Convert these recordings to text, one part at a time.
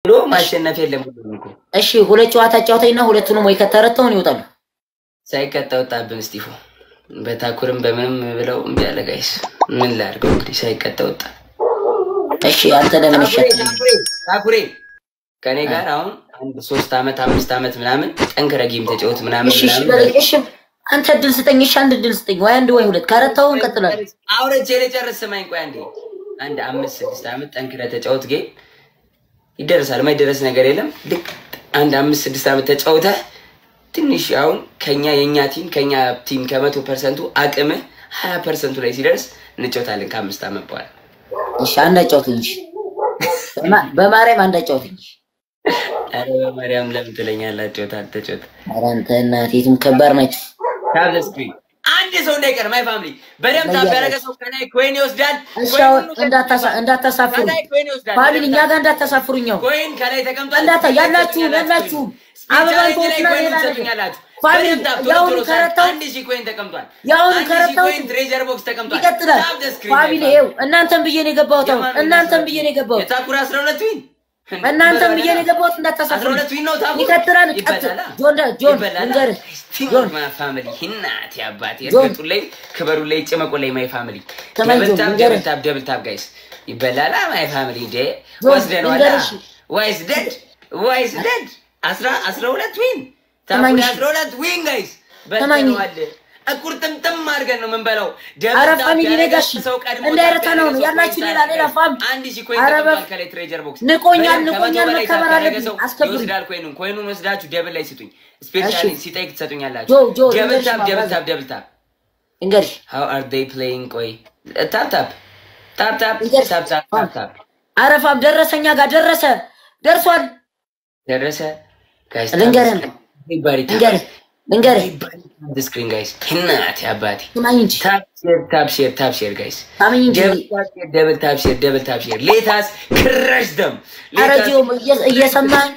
ብሎ ማሸነፍ የለም ሁሉም እኮ እሺ ሁለት ጨዋታ ጫውተኝና ሁለቱንም ወይ ከተረተውን ይወጣሉ። ሳይቀጣ ወጣብን። እስጢፎ በታኩርም በምንም ብለው እምቢ አለ። ጋይስ ምን ላድርገው እንግዲህ ሳይቀጣ ወጣ። እሺ አንተ ለምን ይሸጥ ታኩሬ ታኩሬ ከኔ ጋር አሁን አንድ ሶስት አመት አምስት አመት ምናምን ጠንክረ ጌም ተጫወት ምናምን እሺ እሺ ምናምን በለኝ። እሺ አንተ እድል ስጠኝ። እሺ አንድ እድል ስጠኝ፣ ወይ አንድ ወይ ሁለት። ከረታውን እንቀጥላለን። አውረቼ ልጨርስ። ስማኝ ቆይ አንዴ አንድ አምስት ስድስት አመት ጠንክረ ተጫወት ጌም ይደረሳል። የማይደረስ ነገር የለም። ልክ አንድ አምስት ስድስት አመት ተጫውተህ ትንሽ አሁን ከኛ የእኛ ቲም ከኛ ቲም ከመቶ ፐርሰንቱ አቅምህ ሀያ ፐርሰንቱ ላይ ሲደርስ እንጫወታለን ከአምስት አመት በኋላ እሺ አንድ አጫውትኝ። እሺ በማ- በማርያም አንድ አጫውትኝ። ኧረ በማርያም ለምን ትለኛላችሁ? ታልተጮት ኧረ አንተ እናቴቱም ከባድ ናቸው። ታብ ስክሪን አንድ ሰው እንዳይቀር ማይ ፋሚሊ በደምብ ታብ ያደረገ ሰው ከላይ ኮይን ይወስዳል። እሺ ኮይን አሁን ሁሉ እንዳታሳ- እንዳታሳፍሩ ከላይ ኮይን ይወስዳል። ፋሚሊ፣ እኛ ጋር እንዳታሳፍሩኛው ኮይን ከላይ ተቀምጧል። እንዳታ ያላችሁም ያላችሁም አበባን ስፔሻሊቲ ላይ ተወስና ኮይን ሌላ ነገር ትሰጡኛላችሁ። ፋሚሊ በደምብ ታብ ቶሎ የአሁኑ ቶሎ ሳብ። ከረታው አንድ ሺህ ኮይን ተቀምጧል። የአሁኑ አንድ ሺህ ከረታው ኮይን ትሬጀር ቦክስ ተቀምጧል። ይቀጥላል። ታብ the screen ፋሚሊ ላይ ይኸው እናንተን ብዬ ነው የገባሁት። አሁን የማን እናንተን ብዬ ነው የገባሁት። የታኩራ አስራ ሁለት ዊን እናንተን ብዬ ነው የገባሁት። አስራ እንዳታሳፍሩ። ሁለት ዊን ነው ታኩር ይቀጥላል። ቀጥ ይበላላ ጆን ጆን ይበላላ። ልንገርህ ስቲንግ ጆን ማይ ፋሚሊ እናቴ አባቴ ጆን። እርገጡ ላይ ክበሩ ላይ ጭመቁ ላይ ማይ ፋሚሊ ተመኝ ጆን፣ ደብል ታብ ልንገርህ። ደብል ታብ ደብል ታብ ጋይስ ይበላላ ማይ ፋሚሊ ዴ ጆን፣ ወስደነዋላ ልንገርሽ። ዋይስ ደድ ዋይስ ደድ አስራ አስራ ሁለት ዊን ተማኝ ታኩሪ እሺ። አስራ ሁለት ዊን ጋይስ ተማኝ። በልተነዋል እቁርጥምጥም አድርገን ነው የምንበላው አረ ደብል ታብ ፋሚሊ ያደረገ ነጋሽ ሰው ቀድሞ እንዳይረታ ታብ ነው ያደረገ ሰው ያላችሁ ኮይን ሌላ ሳያደርግ ሌላ ፋም አንድ ሺህ ኮይን አረ ተቀምጧል በ- ከላይ ትሬጀር ቦክስ ንቆኛል በደንብ ንቆኛል ከመቶ በላይ መከበር ታፕ ያደረገ አለብኝ ሰው አስከብሩኝ ይወስዳል ኮይኑን ኮይኑን ወስዳችሁ ደብል ላይ ስጡኝ ስፔሻሊ እሺ። ሲጠይቅ ትሰጡኛላችሁ ጆ ጆ ደብል ልንገርሽ ታፕ ደብል ማባዛ ታፕ ደብል ታፕ እንገርሽ ሃው አር ዴይ ፕሌይንግ ቆይ ታፕ ታፕ ታፕ ታፕ እንገርሽ ታፕ ታፕ ታፕ ታፕ አረ ፋም ደረሰኛ ጋር ደረሰ ደርሷል ደረሰ ጋይስ ልንገርህ ባሪ ልንገርህ ልንገርህ ስክሪን ጋይስ እናቴ አባቴ ስማኝ እንጂ ታፕ ሼር ታፕ ሼር ታፕ ሼር ጋይስ ሳምኝ እንጂ ደብል ታፕ ሼር ደብል ታፕ ሼር ሌታስ ክረሽ ደም አረ ጂዮ እየ- እየሰማኝ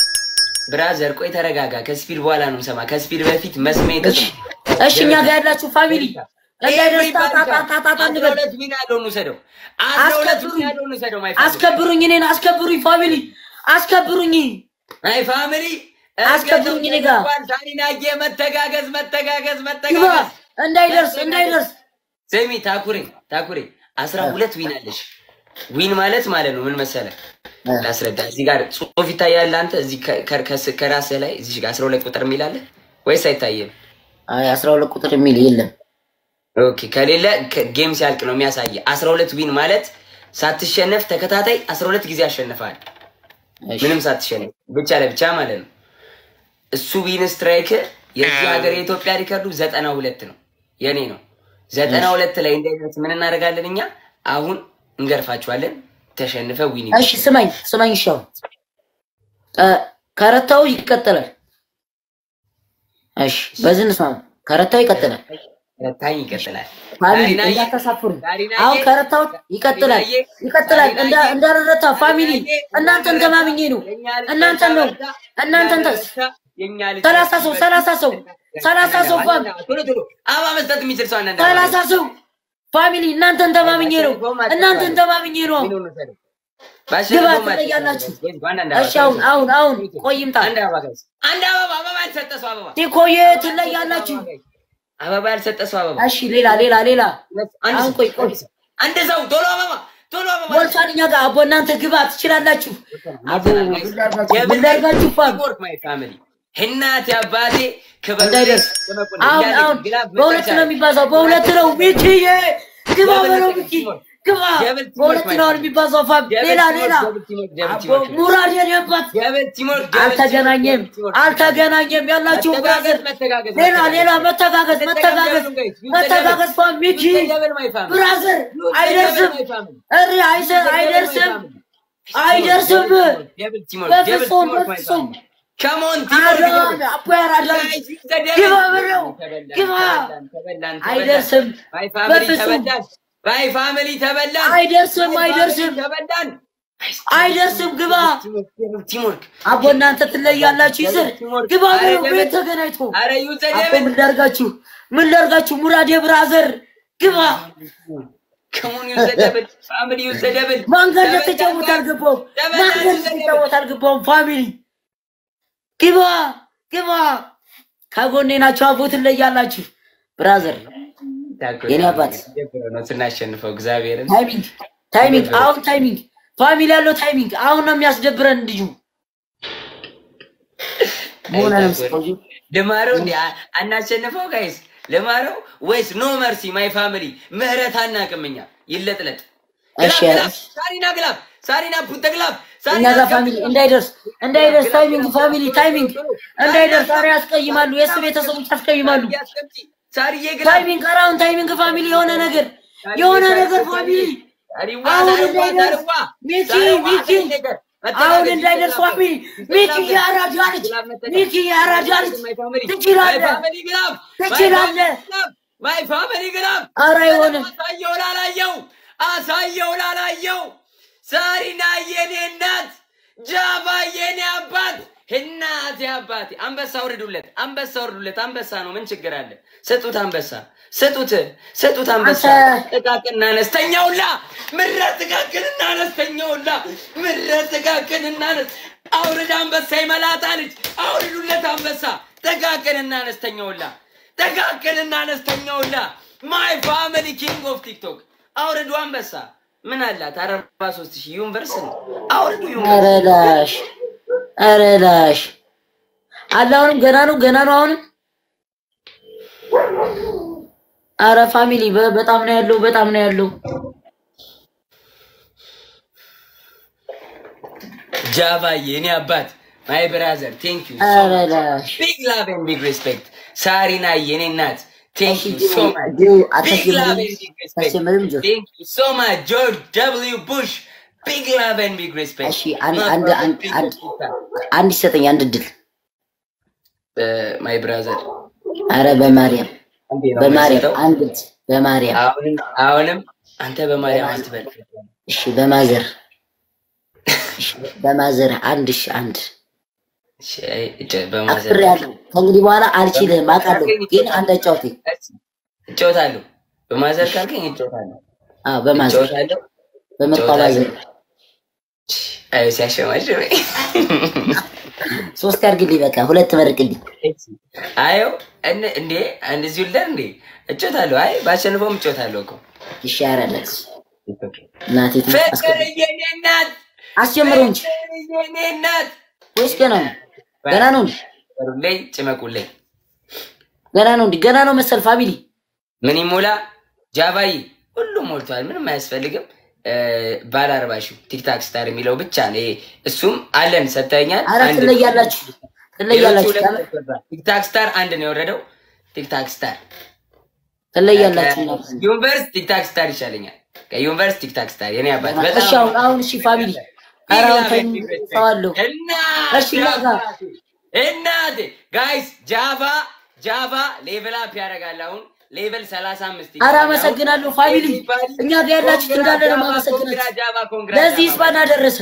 ብራዘር ቆይ ተረጋጋ። ከስፒድ በኋላ ነው ሰማ። ከስፒድ በፊት መስሜ እሺ እሺ እኛ ጋር ያላችሁ ፋሚሊ እንዳይደርስ ታታታታታ አስራ እንበል ሁለት ዊን ያለውን ውሰደው። አስራ ሁለት ዊን ያለውን ውሰደው። ማይ ፋሚሊ አስከብሩኝ እኔን አስከብሩኝ ፋሚሊ አስከብሩኝ ማይ ፋሚሊ አስከብሩኝ እኔ ጋር። ዳኒናጌ መተጋገዝ መተጋገዝ ግባ መተጋገዝ። እንዳይደርስ እንዳይደርስ ስሚ ታኩሬ ታኩሬ አስራ ሁለት ዊን አለሽ። ዊን ማለት ማለት ነው ምን መሰለ ላስረዳ። እዚህ ጋር ጽሁፍ ይታያል። አንተ እዚህ ከ- ከ- ከስ- ከራስህ ላይ እዚህ ጋር አስራ ሁለት ቁጥር የሚል አለ ወይስ አይታየም? አይ አስራ ሁለት ቁጥር የሚል የለም ኦኬ ከሌለ ከ- ጌም ሲያልቅ ነው የሚያሳየ። አስራ ሁለት ዊን ማለት ሳትሸነፍ ተከታታይ አስራ ሁለት ጊዜ አሸንፈሃል። እሺ። ምንም ሳትሸነፍ ብቻ ለብቻ ማለት ነው። እሱ ዊን ስትራይክ የዚህ ሀገር የኢትዮጵያ ሪከርዱ ዘጠና ሁለት ነው፣ የኔ ነው። ዘጠና ሁለት ላይ እንዳይደርስ ምን እናደርጋለን እኛ? አሁን እንገርፋችኋለን። ተሸንፈ ዊን እሺ ስማኝ ስማኝ እሺ አሁን እ፣ ከረታው ይቀጥላል እሺ በዚህ እንስማ ከረታው ይቀጥላል ረታኝ ይቀጥላል። ፋሚሊ ዳሪናዬ፣ እንዳታሳፍሩ ዳሪናዬ፣ አሁን ከረታው ይቀጥላል ዳሪናዬ፣ ይቀጥላል እንዳ ዳሪናዬ፣ እንዳረረታ ፋሚሊ እናንተን ተማምኜ ነው እናንተን ነው እናንተን ተ የኛ ልጅ ሰላሳ ሰው ሰላሳ ሰው ሰላሳ ሰው ፋም ቶሎ ቶሎ አበባ መስጠት የሚችል ሰው አንዳንድ ሰላሳ ሰው ፋሚሊ እናንተን ተማምኜ ነው እናንተን ተማምኜ ነው ግባ ትለያላችሁ እሺ አሁን አሁን አሁን ቆይ ይምጣ አንድ አበባ ጋይስ፣ አንድ አበባ አበባ ያልሰጠ ሰው አበባ ቲኮዬ ትለያላችሁ አበባ ያልሰጠ ሰው አበባ እሺ ሌላ ሌላ ሌላ አንድ አሁን ሰው፣ ቆይ ቆይ አንድ ሰው ቶሎ አበባ ቶሎ አበባ ሞልቷል እኛ ጋር አቦ እናንተ ግባ ትችላላችሁ አቦ ምን ላድርጋችሁ ፋም ወርክ ማይ ፋሚሊ እናቴ አባቴ ክብር እንዳይደርስ አሁን አሁን በሁለት ነው የሚባዛው በሁለት ነው ሚኪዬ ግባ በለው ሚኪ ግባ በሁለት ነው አሁን የሚባዛው ፋም ሌላ ሌላ አቦ ሙራድ የኔበት አልተገናኘም አልተገናኘም ያላችሁ ብራዘር ሌላ ሌላ መተጋገዝ መተጋገዝ መተጋገዝ ፋም ሚኪ ብራዘር አይደርስም እሪ አይሰ- አይደርስም አይደርስም በፍጹም በፍጹም ከሞን አዳም አቦ ያራዳም ግባ በለው ግባ አይደርስም በፍጹም ባይ ፋሚሊ ተበላን አይደርስም አይደርስም ተበላን አይደርስም ግባ ቲምወርክ አቦ እናንተ ትለያላችሁ ይዘር ግባ በለው ቤት ተገናኝቶ አረ አቦ ዩዘደብ ምን ላድርጋችሁ ምን ላድርጋችሁ ሙራዴ ብራዘር ግባ ከሙን ዩዘደብል ፋሚሊ ዩዘደብል ማን ጋር እንደተጫወት አልገባውም። ማን ጋር እንደተጫወት አልገባውም። ፋሚሊ ግባ ግባ፣ ከጎኔ ናቸው። አቦ ትለያላችሁ። ብራዘር የኔ አባት ነው ስናሸንፈው እግዚአብሔርን ታይሚንግ ታይሚንግ፣ አሁን ታይሚንግ፣ ፋሚሊ ያለው ታይሚንግ አሁን ነው የሚያስደብረን። ልጁ መሆነ ነው ስቆዩ ልማረው እንዲ አናሸንፈው ጋይስ ልማረው ወይስ ኖ መርሲ ማይ ፋሚሊ ምህረት አናቅምኛ ይለጥለጥ እሺ ሳሪና ግላብ ሳሪና ፑተ ግላብ እኛ ጋር ፋሚሊ እንዳይደርስ እንዳይደርስ ታይሚንግ ፋሚሊ ታይሚንግ እንዳይደርስ። ኧረ ያስቀይማሉ፣ የእሱ ቤተሰቦች ያስቀይማሉ። ሳሪዬ ግላብ ታይሚንግ አራውን ታይሚንግ ፋሚሊ የሆነ ነገር የሆነ ነገር ፋሚሊ አሁን እንዳይደርስ ሚኪ ሚኪ አሁን እንዳይደርስ ፋሚሊ ሚኪ የአራዳ ልጅ ሚኪ የአራዳ ልጅ ትችላለህ ትችላለህ። ማይ ፋሚሊ ግላብ ኧረ አይሆንም። አሳየው ላላየው አሳየው ላላየው ሳሪና የኔ እናት ጃባ የኔ አባት እናቴ አባቴ አንበሳ ውርዱለት፣ አንበሳ ውርዱለት። አንበሳ ነው፣ ምን ችግር አለ? ስጡት፣ አንበሳ ስጡት፣ ስጡት አንበሳ። ጥቃቅንና አነስተኛውላ ምረት ጥቃቅንና አነስተኛውላ ምረት ጥቃቅንና አነስ አውርድ አንበሳ ይመላጣ ልጅ አውርዱለት አንበሳ። ጥቃቅንና አነስተኛውላ ጥቃቅንና አነስተኛውላ ማይ ፋሚሊ ኪንግ ኦፍ ቲክቶክ አውርዱ አንበሳ። ምን አላት? አርባ ሦስት ሺህ ዩኒቨርስ ነው። አውርዱ ዩኒቨርስ ኧረ ላሽ ኧረ ላሽ አለ። አሁንም ገና ነው ገና ነው አሁንም። ኧረ ፋሚሊ በ- በጣም ነው ያለው በጣም ነው ያለው። ጃባዬ እኔ አባት ማይ ብራዘር ቴንክ ዩ ኧረ ላሽ ቢግ ላቭ ኤንድ ቢግ ሪስፔክት ሳሪና የኔ እናት ቴንክ ዩ ሶ ማች ዲው ቢግ ላቭ አታስጀምርም ኤንድ ቢግ ሪስፔክት አታስጀምርም ጆ ቴንክ ዩ ሶ ማች ጆርጅ ደብሊው ቡሽ ቢግ ላቭ ኤንድ ቢግ ሪስፔክት እሺ አንድ አንድ አንድ አንድ አንድ ይሰጠኝ አንድ እድል። ማይ ብራዘር ኧረ በማርያም በማርያም አንድ እድል በማርያም አሁንም አሁንም አንተ በማርያም አትበል እሺ በማዘር እሺ በማዘር አንድ እሺ አንድ እሺ፣ እጭ- በማዘር አፍሬያለሁ። ከእንግዲህ በኋላ አልችልም አውቃለሁ፣ ግን አንድ አጫውተኝ። እጫወታለሁ በማዘር ካልከኝ እጫወታለሁ አዎ በማዘር እጫወታለሁ በመቋባዘር አይ ሲያሸማሽመኝ ሶስት ያድርግልኝ፣ በቃ ሁለት መርቅልኝ። አዮ እን- እንዴ እንደዚሁ ልደር እንዴ እጮታለሁ። አይ ባሸንፈውም እጮታለሁ እኮ እሺ ያረለት እናቴ ፍቅር የኔ እናት አስጀምረው እንጂ ፍቅር የኔ እናት ወይስ ገና ነው? ገና ነው እንዴ? ላይ ጭመቁልኝ ገና ነው እንዴ? ገና ነው መሰል ፋሚሊ ምን ይሞላ ጃባይ ሁሉም ሞልቷል። ምንም አያስፈልግም። እ፣ ባለ አርባ ሺው ቲክታክ ስታር የሚለው ብቻ ነው። ይሄ እሱም አለን ሰጥተኛል። አረ አንድ- ትለያላችሁ፣ ሌሎቹ ትለያላችሁ፣ ሁለት ቲክታክ ስታር አንድ ነው የወረደው። ቲክታክ ስታር ትለያላችሁ። እናንተ። ዩኒቨርስ ቲክታክ ስታር ይሻለኛል። ከዩኒቨርስ ቲክታክ ስታር የኔ አባት እሺ አሁን አሁን እሺ ፋሚሊ አረ አሁን ተይኝ፣ ተዋለሁ። እሺ ላጋ እናቴ ጋይስ ጃቫ ጃቫ ሌቨል አፕ ያደርጋል። አሁን ሌቨል 35 አረ አመሰግናለሁ ፋሚሊ፣ እኛ ጋር ያላችሁት እንዳለ ነው የማመሰግናችሁ። ጃቫ ኮንግራ ለዚህ ስፓና ደረሰ።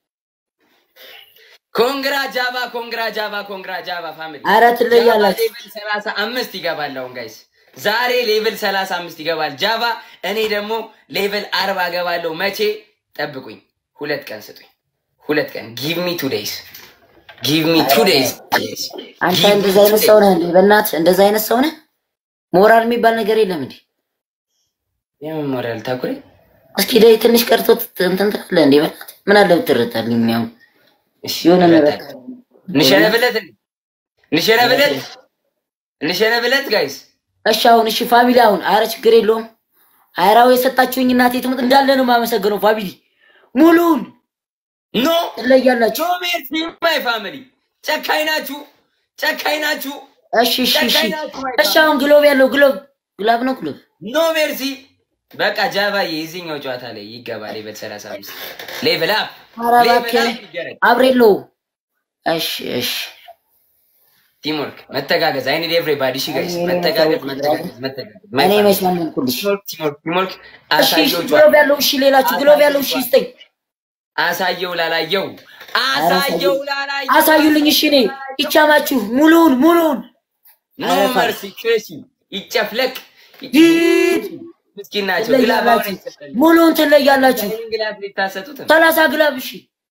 ኮንግራ ጃቫ ኮንግራ ጃቫ ኮንግራ ጃቫ ፋሚሊ አረ ትለያላችሁ። ሌቨል 35 ይገባል። አሁን ጋይስ ዛሬ ሌቨል 35 ይገባል ጃቫ። እኔ ደግሞ ሌቨል 40 እገባለሁ። መቼ ጠብቁኝ። ሁለት ቀን ስጡኝ። ሁለት ቀን ጊቭ ሚ ቱ ዴይስ ጊቭ ሚ ቱ ዴይስ አንተ እንደዛ አይነት ሰው ነህ እንዴ? በእናትህ እንደዛ አይነት ሰው ነህ? ሞራል የሚባል ነገር የለም እንዴ? የምን ሞራል ታኩሬ እስኪ ላይ ትንሽ ቀርቶ እንትን ትላለህ እንዴ? በእናትህ ምን አለ ብትረታልኝ? ያው እሺ የሆነ ነገር እረታለሁ። እንሸነፍለት እንሸነፍለት እንሸነፍለት ጋይስ እሺ አሁን እሺ ፋሚሊ አሁን አረ ችግር የለውም። አይራው የሰጣችሁኝ እናቴ ትሙት እንዳለ ነው የማመሰግነው ፋሚሊ ሙሉን ኖ ትለያላችሁ። ኖ ሜርሲ ማይ ፋሚሊ ጨካኝ ናችሁ፣ ጨካኝ ናችሁ። እሺ እሺ እሺ እሺ አሁን ግሎብ ያለው ግሎብ ግላብ ነው ግሎብ ኖ ሜርሲ በቃ ጃቫዬ የዚህኛው ጨዋታ ላይ ይገባ ሌቨል 35 ሌቨል አፕ ኧረ እባክህ አብሬሎ እሺ እሺ ቲምወርክ መተጋገዝ አይኒ ኤቭሪባዲ እሺ ጋይስ መተጋገዝ መተጋገዝ መተጋገዝ እኔ መች ማመንኩልሽ? ቲምወርክ ቲምወርክ እሺ እሺ አሳየው ግሎብ ያለው እሺ ሌላችሁ ግሎብ ያለው እሺ ይስጠኝ አሳየው ላላየው አሳየው ላላየው አሳዩልኝ እሺ እኔ ይቻማችሁ ሙሉን ሙሉን ኖ መርሲ ክሬሲ ይጨፍለቅ ሂድ ምስኪን ናቸው። ግላብ አሁን ትለያላችሁ፣ አይሰጠንም። ሙሉውን ትለያላችሁ። ይህን ግላብ ሊታሰጡትም ሰላሳ ግላብ እሺ፣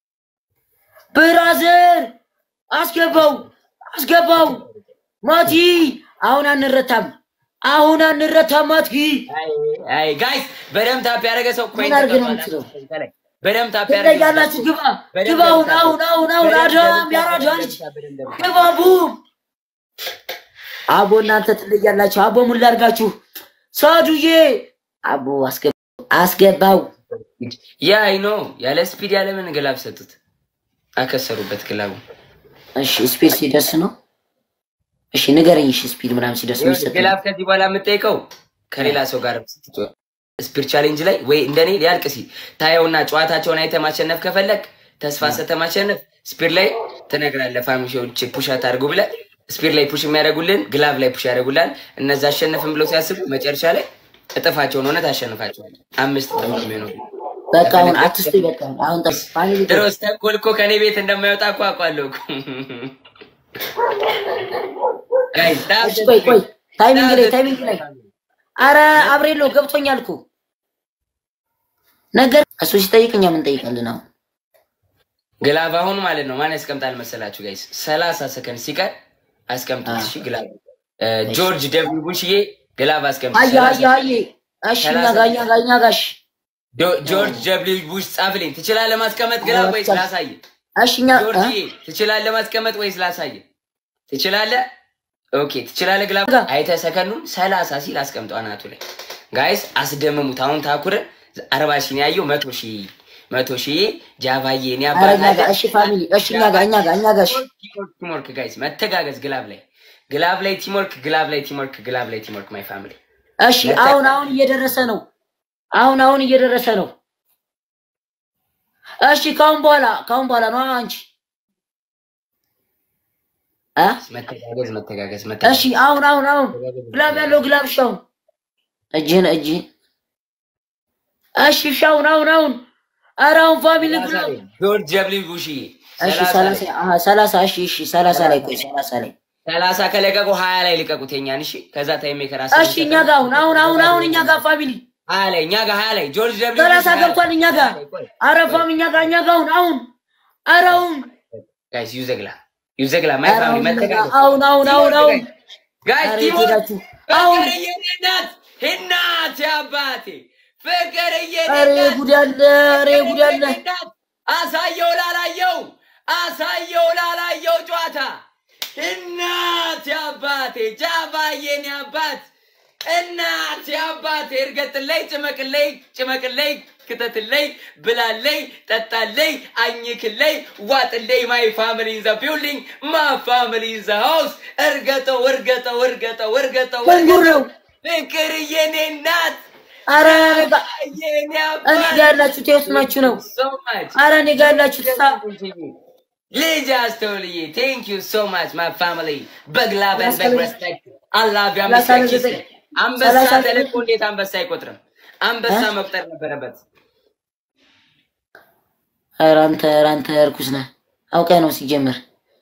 ብራዘር አስገባው፣ አስገባው። ማቲ አሁን አንረታም፣ አሁን አንረታም። ማቲ አይ ጋይስ በደም ታፕ ያደረገ ሰው ኮይን ምን አድርገህ ነው ተቀብሏል። የምትለው? በደም ታፕ ያደረገ ትለያላችሁ። ግባ ግባ፣ አሁን አሁን አሁን አሁን አዳም ያራዳ ልጅ ግባ፣ ቡም አቦ፣ እናንተ ትለያላችሁ። አቦ ምን ላድርጋችሁ? ሳዱዬ አቦ አስገባው፣ አስገባው። ያ አይ ኖ ያለ ስፒድ ያለ ምን ግላብ ሰጡት፣ አከሰሩበት ግላቡ። እሺ ስፒድ ሲደርስ ነው። እሺ ንገረኝ። እሺ ስፒድ ምናምን ሲደርስ የሚሰጥ ግላብ ከዚህ በኋላ የምጠይቀው ከሌላ ሰው ጋር ስትጫወት ስፒድ ቻሌንጅ ላይ ወይ እንደኔ ሊያልቅ ሲል ታየውና ጨዋታቸውን አይተህ ማሸነፍ ከፈለግ ተስፋ ሰተህ ማሸነፍ ስፒድ ላይ ትነግራለህ። ፋሚሊዎች ፑሽ አታድርጉ ብለህ ስፒድ ላይ ፑሽ የሚያደርጉልን ግላብ ላይ ፑሽ ያደርጉላል። እነዛ አሸነፍን ብለው ሲያስቡ መጨረሻ ላይ እጥፋቸውን ሆነ ታሸንፋቸዋለህ። አምስት እጥፍ ነው የሚሆነው። በቃ አሁን አትስጡኝ። በቃ አሁን ጠ ፋሚሊ ድሮስ ተንኮል እኮ ከኔ ቤት እንደማይወጣ እኮ አውቃለሁ እኮ። ጋይስ ታፕ እሺ ቆይ ቆይ ታይሚንግ ላይ ታይሚንግ ላይ አረ አብሬሎ ገብቶኛል እኮ ነገር እሱ ሲጠይቅ እኛ ምን ጠይቃለን? አሁን ግላብ አሁን ማለት ነው ማን ያስቀምጣል መሰላችሁ ጋይስ? ሰላሳ ሰከንድ ሲቀር አስቀምጡት። እሺ ግላብ እ፣ ጆርጅ ደብሊው ቡሽዬ ግላብ አስቀምጥ። አየ አየ አየ እሺ እኛ ጋር እኛ ጋር እኛ ጋር እሺ ጆ- ጆርጅ ደብሊው ቡሽ ጻፍልኝ። ትችላለህ ማስቀመጥ ግላብ ወይስ ላሳይ? እሺ እኛ እ? ጆርጅ ትችላለህ ማስቀመጥ ወይስ ላሳይ? ትችላለህ? ኦኬ ትችላለህ። ግላብ ጋ- አይተህ ሰከንዱን ሰላሳ ሲል አስቀምጠው አናቱ ላይ ጋይስ፣ አስደምሙት። አሁን ታኩር አርባ ሺህ ነው ያየው መቶ ሺህ መቶ ሺህ ጃቫዬ እኔ አረ እኛ አባታለሁ ጋር እሺ ፋሚሊ እሺ እኛ ጋር እኛ ጋር እኛ ጋር እሺ ቲምወርክ ጋይስ፣ መተጋገዝ ግላብ ላይ ግላብ ላይ ቲምወርክ ግላብ ላይ ቲምወርክ ግላብ ላይ ቲምወርክ ማይ ፋሚሊ እሺ አሁን አሁን እየደረሰ ነው። አሁን አሁን እየደረሰ ነው። እሺ ካሁን በኋላ ካሁን በኋላ ነው አንቺ እ መተጋገዝ መተጋገዝ እሺ መተጋገዝ አሁን አሁን አሁን ግላብ ያለው ግላብ እሺ አሁን እጅህን እጅህን እሺ እሺ አሁን አሁን አሁን ኧረ አሁን ፋሚሊ ግላብ ጆርጅ ደብሊው ቡሺ እሺ ሰላሳ አሀ ሰላሳ እሺ እሺ ሰላሳ ላይ ቆይ ሰላሳ ላይ ሰላሳ ከለቀቁ ሀያ ላይ ልቀቁት የኛን እሺ ከዛ ታይም ሜከር እሺ እኛ ጋር አሁን አሁን አሁን አሁን እኛ ጋር ፋሚሊ ሀያ ላይ እኛ ጋር ሀያ ላይ ጆርጅ ደብሊው ሰላሳ ገብቷል እኛ ጋር ኧረ ፋም እኛ ጋር እኛ ጋር አሁን አሁን ኧረ አሁን ጋይስ ዩዘግላ ዩዘግላ ማይ ኧረ ፋሚሊ አሁን እኛ ጋር መተጋገዝ አሁን አሁን አሁን አሁን ጋይስ ኧረ ቲምወርክ የሄዳችሁ አሁን ፍቅር የኔናት እናት አባቴ ፍቅር ኧረ የኔናት ጉድ ያለ ኧረ ጉድ ያለ አሳየው ላላየው አሳየው ላላየው ጨዋታ እናት አባቴ ጃባዬን አባት እናት አባቴ እርገጥለይ ጭመቅለይ ጭመቅለይ ክተትለይ ብላለይ ጠጣለይ አኝክለይ ዋጥለይ ማይ ፋሚሊ ኢን ዘ ቢልዲንግ ማ ፋሚሊ ኢን ዘ ሃውስ እርገጠው እርገጠው እርገጠው እርገጠው መንጉር ነው ፍቅር የኔ እናት ኧረ እኔ ጋ የኔ እኔ አባት ጋ ያላችሁት የት ናችሁ ነው so much ኧረ እኔ ጋ ያላችሁት ሳ ልጅ አስተውልዬ ቴንክ ዩ ሶ ማች ማይ ፋሚሊ በግላበን በግረስፔክት አላቪ አንበሳ ሰላሳ ኪስ ዘጠኝ አንበሳ ሰላሳ ዘጠኝ ተለቆ እንዴት አንበሳ አይቆጥርም? አንበሳ መቁጠር ነበረበት። ኧረ አንተ ኧረ አንተ እርኩስ ነህ አውቀህ ነው ሲጀምር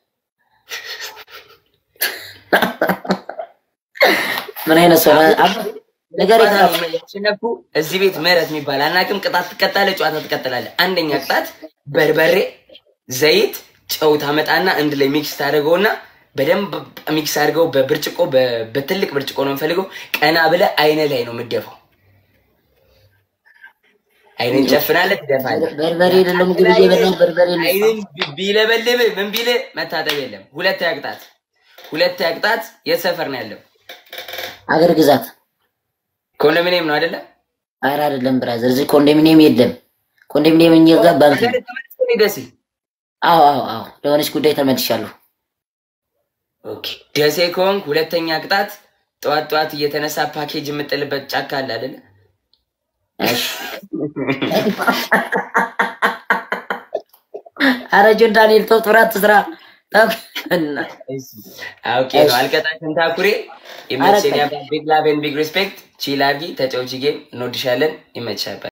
ምን አይነት ሰው ነህ? አባ- ነገር የትራፍ ያሸነፉ እዚህ ቤት ምህረት የሚባል አናውቅም። ቅጣት ትቀጣለህ፣ ጨዋታ ትቀጥላለህ። አንደኛ ቅጣት በርበሬ፣ ዘይት፣ ጨው ታመጣና አንድ ላይ ሚክስ ታደርገውና በደንብ ሚክስ አድርገው በብርጭቆ በ- በትልቅ ብርጭቆ ነው የምፈልገው። ቀና ብለህ አይነ ላይ ነው የምደፋው። አይንን ጨፍናለህ፣ ትደፋለህ። በርበሬ የሌለው ምግብ እየበላን በርበሬ የሌለው አይንን ቢለበልብ ምን ቢል መታጠብ የለም። ሁለተኛ ቅጣት ሁለተኛ ቅጣት የት ሰፈር ነው ያለው? አገር ግዛት ኮንዶሚኒየም ነው አይደለ? ኧረ አይደለም ብራዘር እዚህ ኮንዶሚኒየም የለም ኮንዶሚኒየም እኛ ጋር ባንክ ነው። ደሴ አዎ አዎ አዎ ለሆነች ጉዳይ ተመልሻለሁ ኦኬ። ደሴ ከሆንክ ሁለተኛ ቅጣት ጠዋት ጠዋት እየተነሳ ፓኬጅ የምጥልበት ጫካ አለ አይደለ? እሺ ኧረ ጆን ዳንኤል ተው ጥራት ስራ ኦኬ ነው። አልቀጣሽም ታኩሬ። ይመችኝ። ቢግ ላቭ ኤንድ ቢግ ሪስፔክት። ቺል አድርጊ፣ ተጫውቺ ጌም። እንወድሻለን። ይመችሻል።